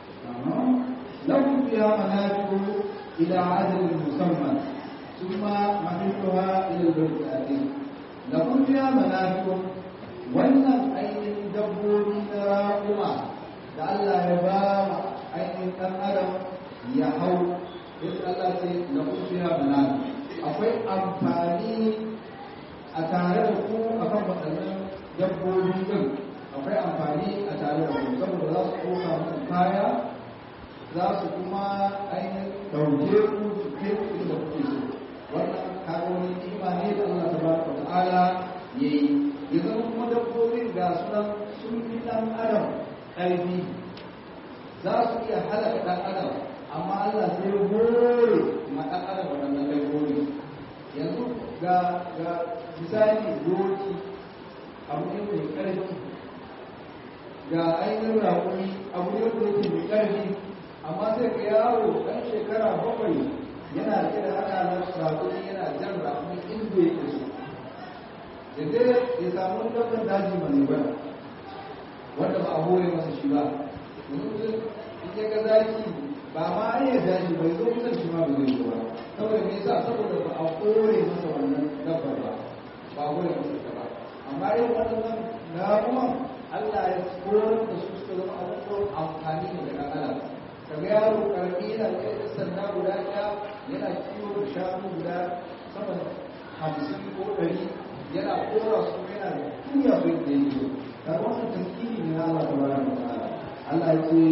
lahum fiha manafi'u ila ajalin musamman ثم محلها إلى البيت الأتيم لكم فيها منافع wannan ainihin dabbobi na raƙuma da Allah ya ba wa ainihin ɗan adam ya hau yadda Allah ce na kufiya banana akwai amfani a tare da ku a kan waɗannan dabbobi ɗin akwai amfani a tare da ku saboda za su ɗauka muku kaya za su kuma ainihin ɗauke ku su kai ku inda kuke so wannan kaga wani ni'ima ne da Allah tabaraka wa ta'ala yayi ya zama kuma dabbobin ga sunan sun fi ɗan adam ƙarfi za su iya halaka ɗan adam amma Allah sai ya hore ma ɗan adam waɗannan dabbobi yanzu ga ga misali doki abu ne mai ƙarfi ga ainihin raƙumi abu ne da yake mai ƙarfi amma sai ka yaro ɗan shekara bakwai yana rike da haka na raƙumi yana jan raƙumi inda yake so yadda ya samu dabban daji mai bana wanda ba a hore masa shi ba yanzu in ya ga zaki ba ma an yi daji bai zo kusan shi ma ba zai zo ba saboda me yasa saboda ba a hore masa wannan dabbar ba ba a hore masa ta ba amma yin waɗannan ramuwan Allah ya horar da su suka zama abubuwan amfani ne da ɗan adam kaga yaro karami yana da sanda guda ɗaya yana kiwo da shanu guda sama da hamsin ko ɗari yana kora su yana tuya su da yake da wannan taskiri ne na Allah tabaraka wa ta'ala Allah ya ce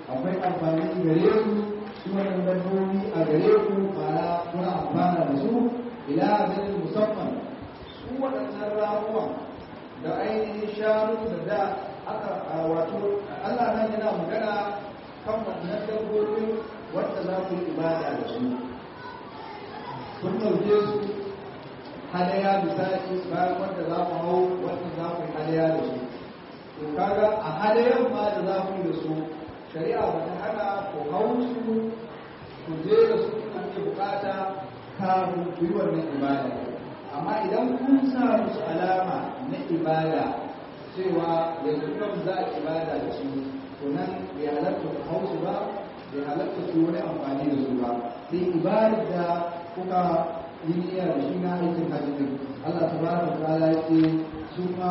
akwai amfani gare su su wannan dabbobi a gare ku ma'ana kuna amfana da su ila ajalin musamman su waɗannan ramuwa da ainihin shanu da da aka wato Allah nan yana magana kan wannan dabbobin wanda za ku yi ibada da su kun ɗauke su hadaya misali bayan wanda za mu hau wanda za ku yi hadaya da su to kaga a hadayan ma da za ku yi da su shari'a ba ta hana ku hau su ku je da su kuna ke bukata kafin ku yi wannan ibada amma idan kun sa musu alama na ibada cewa yanzu yau za a ibada da su to nan bai halatta ku hau su ba bai halatta su wani amfani da su ba sai ibadar da kuka yi niyya da shi na aikin hajji din Allah subhanahu wa ta'ala ya ce su ma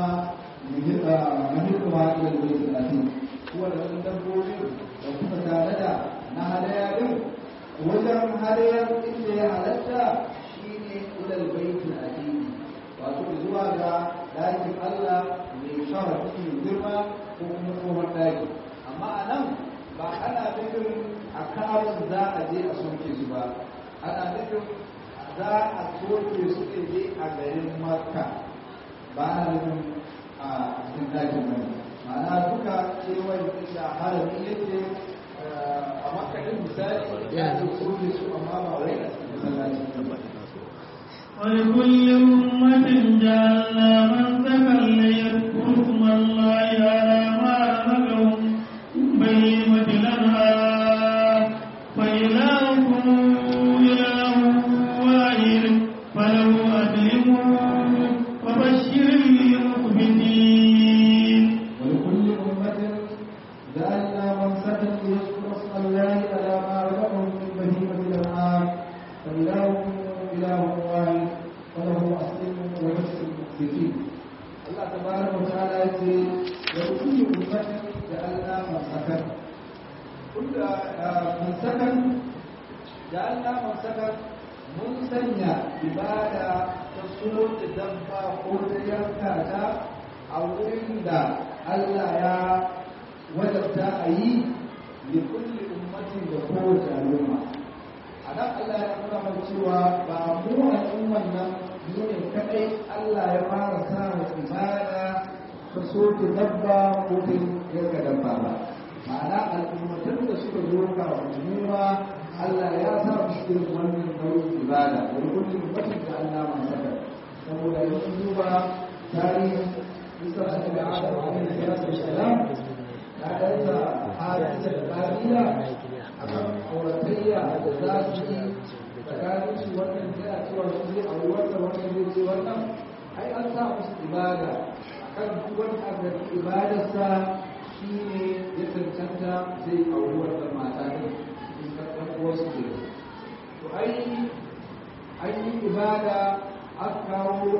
muhimmi ma ila da bai talatin kuwa da wasu dabbobi da kuka tare da na hadaya din wajen hadayar inda ya halatta shine ila da bai talatin wato zuwa ga dakin Allah mai sharafi mai girma ko kuma tsohon daki amma a nan ba ana nufin a kawon za a je a soke su ba ana nufin za a soke su ne je a garin makka ba ana nufin a cikin dakin mai ma'ana duka kewayen da harami yake a makka din misali ya ce soke su amma ba wai a cikin masallaci ولكل أمة جعلنا منسكا ليذكروا اسم الله على ما رزقهم بهيمة الأنعام فإلهكم إله واحد فله أسلموا وبشر المخبتين ولكل أمة جعلنا منسكا ليذكروا اسم الله على ما رزقهم من بهيمة الأنعام فإلهكم إله واحد فله أسلموا وبشر المخبتين الله تبارك وتعالى يقول ولكل أمة جعلنا منسكا كل منسكا جعلنا منسكا mun sanya ibada ta suno da dabba ko ta yanka ta a wurin da Allah ya wajabta a yi da kulli ummatin da kowace al'umma a nan Allah ya nuna mana cewa ba mu al'umman nan mu ne kadai Allah ya fara sa wa ibada ta soke dabba ko ta yanka dabba ba ma'ana al'ummatan da suka zo ka wa Allah ya sa mu cikin wannan nau'in ibada wani kullum mutum da Allah man saka saboda in sun duba tarihin Isa da Adam alaihi salatu wassalam ya danta hadisa da kabila akan auratayya da za su yi tsakanin su wannan yana cewa su zai auri wannan wannan zai ce wannan ai an sa musu ibada akan duk wani abin ibadarsa shine ya cancanta zai auri wannan mata ne wasu ke to ai an yi ibada an kawo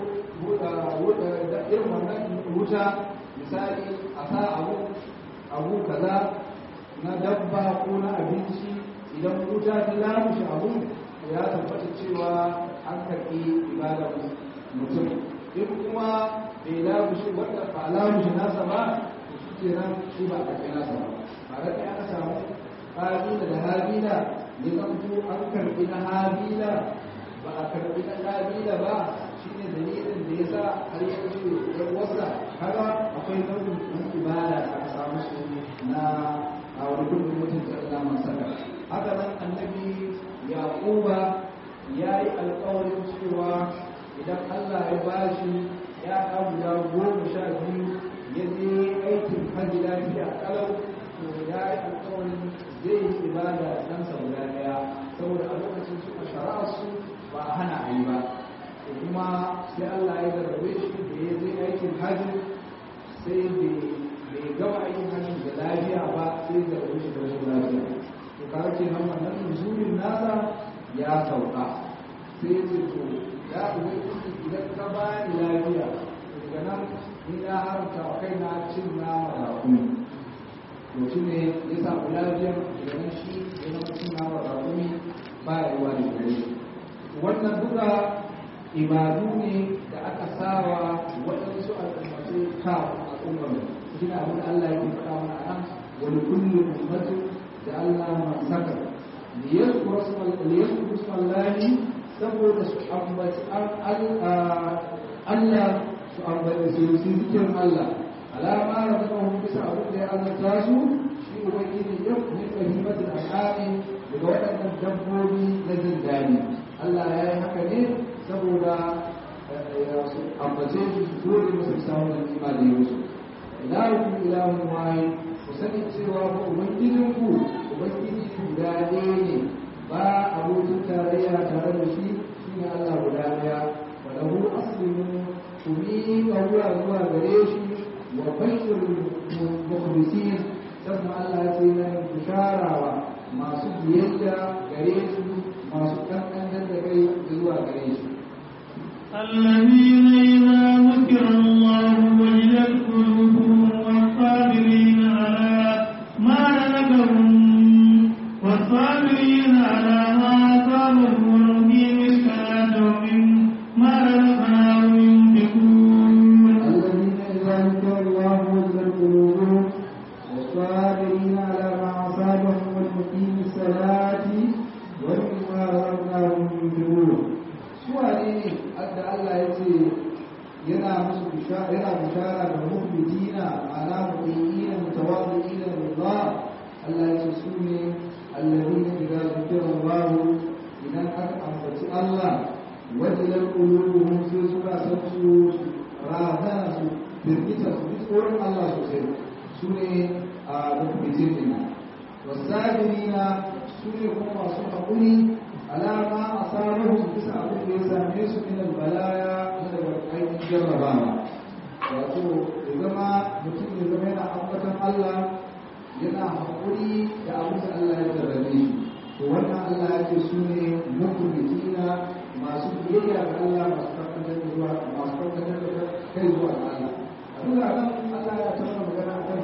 da irin wannan wuta misali a sa abu abu kaza na dabba ko na abinci idan wuta ta lamushe abu ya tabbata cewa an karɓi ibada mutum in kuma bai lamushe wanda ba lamushe nasa ba shi ke nan shi ba a karɓi nasa ba ba da aka samu habila da habila ya zanto an karbi na habila ba a karbi na habila ba shine dalilin da ya sa har ya ce yan wasa kaga akwai nau'in na ibada da aka samu su na a wani kudin mutum da Allah man saka haka nan annabi yaquba ya yi alƙawarin cewa idan Allah ya bashi ya ɗan guda goma sha biyu ya je aikin hajji lafiya kalau to ya yi alƙawarin zai yi ibada dan sa guda daya saboda a lokacin suka shara'a su ba a hana a yi ba to kuma sai Allah ya zarrabe shi da ya zai aikin hajji sai bai gama aikin hajji da lafiya ba sai da shi da rashin lafiya to kaga kenan wannan nuzurin nasa ya sauka sai ya ce to ya ubangiji idan ka bani lafiya daga nan ni na haramta wa kaina cin nama da kuma to shi ne ya samu lafiyar idan shi ya zama suna wa rakumi ba ya ruwa da gare wannan duka ibadu ne da aka sawa waɗansu al'ummatu ka al'ummar shi ne abin Allah ya faɗa mana nan wani kullum ummatu da Allah masaka liyazkuru ismallahi saboda su ambaci Allah su ambaci su yi zikirin Allah alama da zama hun bisa abin da ya azarta su shi ubangiji ya kuma fahimtar al'ami daga waɗannan dabbobi na jin daɗi Allah ya yi haka ne saboda su ambace su su dole musu samun da nima da yau su ilahun ilahun wahi ku sani cewa ba ubangijinku ubangiji guda ɗaya ne ba abokin tarayya tare da shi shi ne Allah guda ɗaya wa lahu aslimu ku miƙa wuya zuwa gare shi wa bashir mukhlisin sannan Allah ya ce na bisharawa masu biyayya gare su masu kankan da kai zuwa gare shi الذين إذا ذكر الله وجلت قلوبهم والصابرين على ما رزقهم والصابرين على ما أصابهم والمقيم الصلاة ومما رزقناهم ينفقون الذين إذا ذكر الله وجلت قلوبهم والصابرين على ما أصابهم والمقيم الصلاة ومما رزقناهم ينفقون سؤالي أدى الله يتي yana musu bishara yana bishara da mukhbitina ala mu'minina mutawaddiina lillah Allah ya ce su ne alladhina idza zikra Allah idan aka ambaci Allah wajilar qulubuhum sai suka san su razana su firgita su ji tsoron Allah sosai su ne a mukhbitina wasabirina su ne kuma masu haƙuri alama a sararun bisa abin da ya same su min balaya na daga aikin jarrabawa wato ya zama mutum ya zama yana ambatan Allah yana haƙuri da abin da Allah ya jarrabe shi to wannan Allah ya ce su ne mukhbitina masu biyayya ga Allah masu karkatar da zuwa masu karkatar da kai zuwa ga Allah a duk da nan Allah ya tabbata magana akan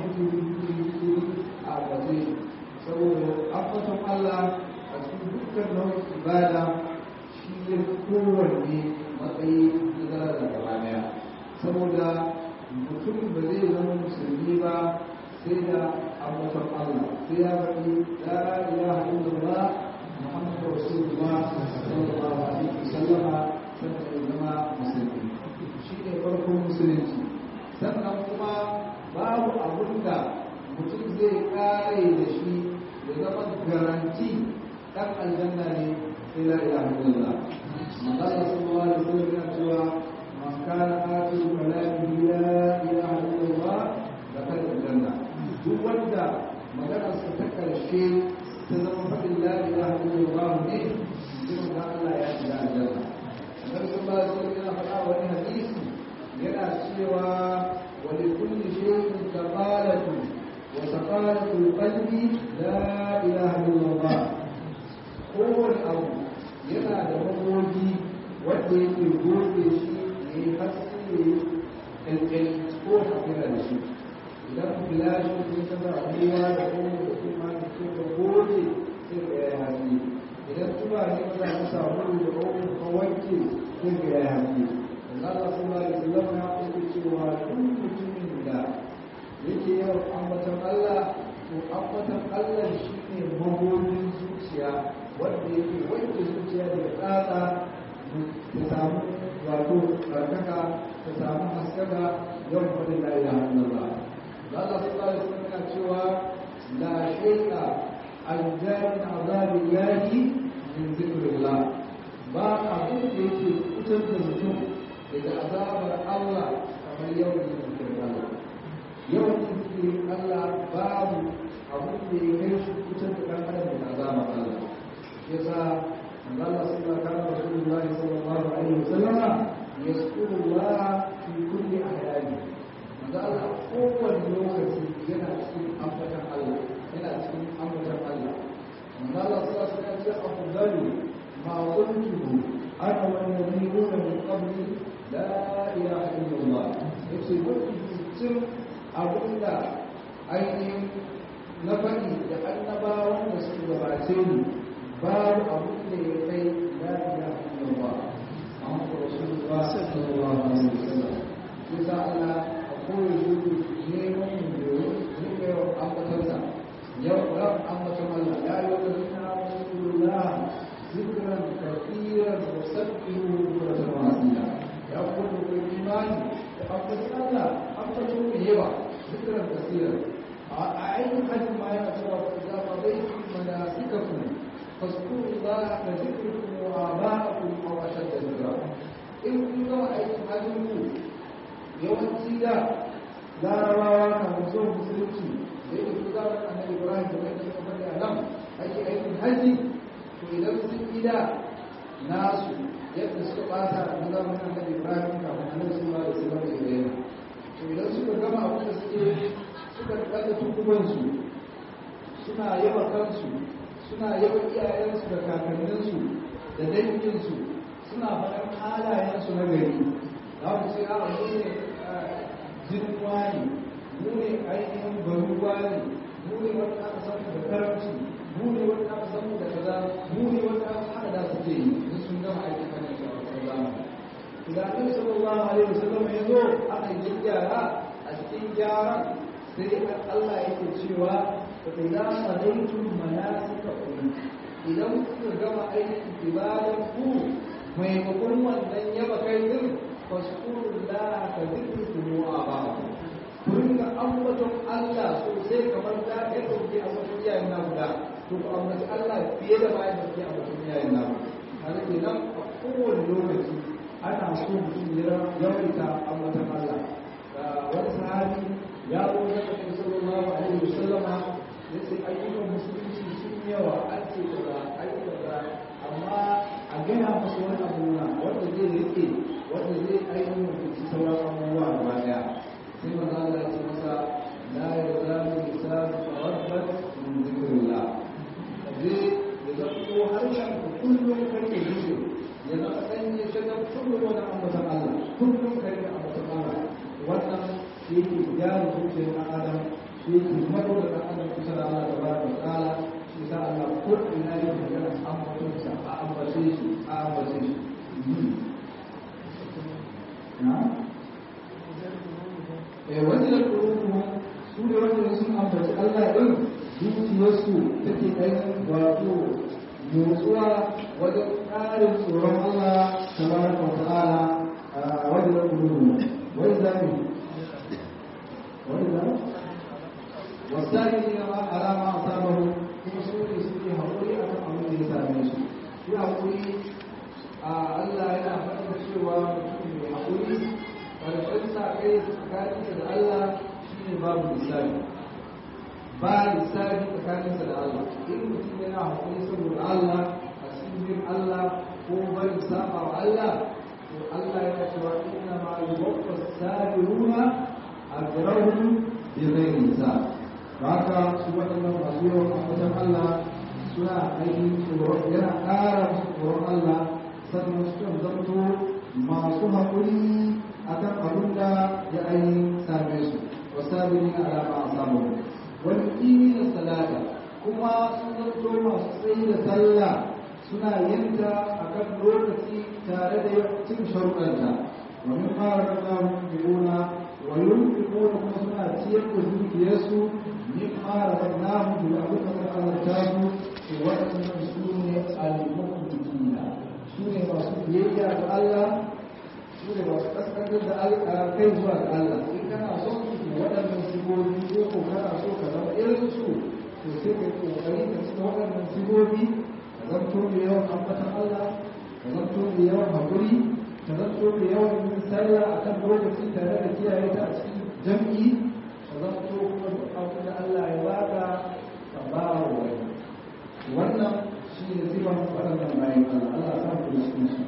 shi a gaje saboda ambaton Allah a cikin dukkan nau'in ibada shi ya kowanne matsayi na zara da gaba daya saboda mutum ba zai zama musulmi ba sai da ambaton Allah sai ya faɗi la ilaha illallah muhammadu rasulullah sallallahu alaihi wasallama sannan ya zama musulmi shi ne farkon musulunci sannan kuma babu abun da mutum zai kare da shi ya zama garanti dan aljanna ne sai la ilaha illallah manzo sallallahu alaihi wasallam yana cewa man kana akhiru kalamihi la ilaha illallah dakhala aljanna duk wanda maganar sa ta karshe ta zama faɗin la ilaha illallah ne jin da Allah ya shiga aljanna Annabi sallallahu alaihi wasallam yana faɗa wani hadisi yana cewa wa li kulli shay'in kafalatu wa saqalatu qalbi la ilaha illallah kowane abu yana da magogi wanda yake goge shi ya yi haske ya yi ƙanƙani ko yana da shi idan filashin sun taba ruwa da kuma da kuma da ke da goge sai ga ya haske idan tuba ne ba za ka samu da kuma ka wanke sai ga ya haske Allah sallallahu alaihi wasallam ya ce cewa duk mutumin da yake yawan ambatan Allah to ambatan Allah shine magogin zuciya wanda yake wanke zuciya da tsatsa ta samu wato karkaka ta samu haskaka yawan faɗin la ilaha illallah Allah sallallahu alaihi wasallam yana cewa la shay'a aljan azabillahi min zikrillah ba abin da yake fitar da mutum daga azabar Allah kamar yawan zikirin Allah yawan zikirin Allah babu abin da ya kai shi fitar da ɗan adam daga azabar Allah yasa Allah sallallahu alaihi Rasulullahi sallallahu alaihi wasallam yasqulu Allah fi kulli ahyani manzo Allah kowane lokaci yana cikin ambatan Allah yana cikin ambatan Allah manzo Allah sallallahu alaihi wasallam ya afdalu ma qultu ana wa nabiyuna min qabli la ilaha illallah yace mafi cikin abinda ainihin na faɗi da annabawan da suka gabace ni babu abin da ya kai la ilaha illallah Muhammadu Rasulullah sallallahu alaihi wasallam sai sa Allah a koyi shi neman mu da ne ga yawan ambatarsa yau ran ambaton Allah ya yi wata zina rasulullah zikran kafiran wa sabbihu bukratan wa asila ya kuma ku imani da ambaton Allah ambaton ku yawa zikran kafiran a ainihin hajji ma yana cewa ku za ma bai manasikakum faskurullah ka zikrukum wa aba'akum aw ashadda zikra in kun gama aikin hajjin ku yawanci da larabawa na mutum musulunci da yake su zama annabi ibrahim da mai kuma bari a nan ake aikin haji to idan sun gida nasu yadda suka bata na zamanin annabi ibrahim kafin annabi sallallahu alaihi wasallam ya bayyana to idan suka gama abin da suke suka daga tukubansu suna yawa kansu suna yawa iyayensu da kakanninsu da danginsu suna faɗan halayensu na gari za mu ce a mu ne jinin wani mu ne ainihin bari wani mu ne wanda aka samu da karamci mu ne wanda aka samu da kaza mu ne wanda aka hada da suke yi in sun gama aikin kan shi a wasan zamani idan annabi sallallahu alaihi wasallam ya zo aka yi gyara a cikin gyaran sai Allah yake cewa fa idza qadaytum manasikakum idan kuka gama aikin ibadan ku maimakon wannan yaba kai din fashkurullah ka zikrukum wa abakum ku ringa ambaton Allah sosai kamar da kai dauke a wajen iyayen na guda to ku ambaci Allah fiye da bayan da ke ambaton iyayen na har kenan a kowane lokaci ana so mutum ya yawaita ambaton Allah wani sahabi ya zo da Annabi sallallahu alaihi wasallama yace ayyukan musulunci sun yawa an ce kaza ayyukan kaza amma a gina masa wani abu na wanda zai rike wanda zai ainihin mutunci sauran abubuwa gaba daya sai maza Allah ya ce masa la yazalu lisanu tawaddat min zikrillah zai ya zanto harshen ku kullum kake zikir ya zama dan ya shagar kullum wani ambatan Allah kullum kake ambatan Allah wannan shi ke gyara zuciyar ɗan adam shi ke mako da ɗan adam kusa da Allah tabaraka wa ta'ala shi sa Allah ko ina yin magana ambatonsa a ambace shi a ambace shi wajen ƙuruku su ne wanda sun ambaci Allah ɗin zuciyarsu take ainihin wato motsuwa wajen ƙarin tsoron Allah tabaraka wa ta'ala a wajen ƙuruku wani zafi wani zafi wasari ne ma alama a sabahu kuma su ne suke haƙuri a kan abin da ya same su shi haƙuri a Allah yana faɗin cewa mutum mai haƙuri ƙarshen sa kai tsakaninsa da Allah shi ne babu lissafi ba lissafi tsakaninsa da Allah in mutum yana haƙuri saboda Allah a cikin Allah ko bari saba wa Allah to Allah yana cewa inna ma yuwaffa sabiruna ajrahum bi ghairi hisab haka su waɗannan masu yawan ambatan Allah suna ainihin tsoron yana ƙara musu tsoron Allah sannan su kan zanto masu haƙuri a kan abin da ya ainihin same su wasabiri na alama a samu wani ƙini na salata kuma sun zanto masu tsayi da sallah suna yinta a kan lokaci tare da cin sharuɗanta wani fara da zamun biyuna wa yunfiquna kuma suna ciyar da dukiyarsu mimma razaqnahum bil abuna azartahu to waɗannan su ne al-muqtiina su ne masu biyayya ga Allah su ne masu kaskantar da kai zuwa ga Allah in kana son su waɗannan sigobi ko ko kana so ka zama irin su to sai ka kokari ka cika waɗannan sigobi ka zanto da yawan ambatan Allah ka zanto da yawan haƙuri ka zanto da yawan yin sallah akan lokaci tare da kiyaye ta a cikin jam'i ka zanto kuma duk abin da Allah ya baka ka ba wa wani wannan shi ne sifan waɗannan bayan Allah Allah sa ku cikin su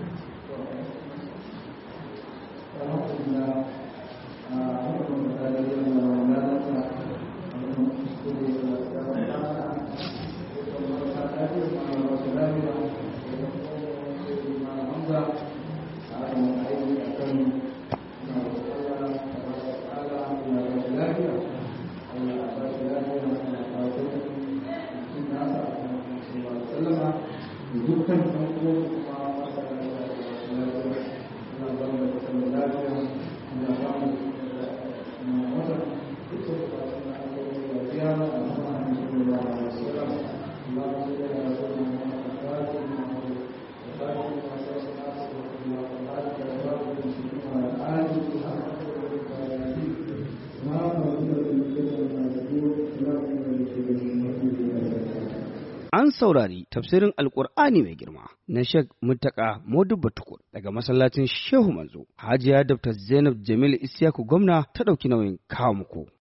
alhamdulillah a wannan da da yin da wannan da ta wannan kuskure da da ta ta kuma ta ta ce ma wasu lafiya ma hamza a wannan aiki akan na Allah ta'ala ya wasu lafiya Allah ya ba shi lafiya na kawo cikin nasa sallama da dukkan ɗan uwan kuma masu lafiya na zama da kusan da lafiya na samu na wata duk da ba su na alƙawari da biya a sama An saurari tafsirin Alƙur'ani mai girma na Sheikh Muttaka Modubba Tukur daga masallacin Shehu Manzo. Hajiya Dr. Zainab Jamil Isiyaku gwamna ta ɗauki nauyin kawo muku.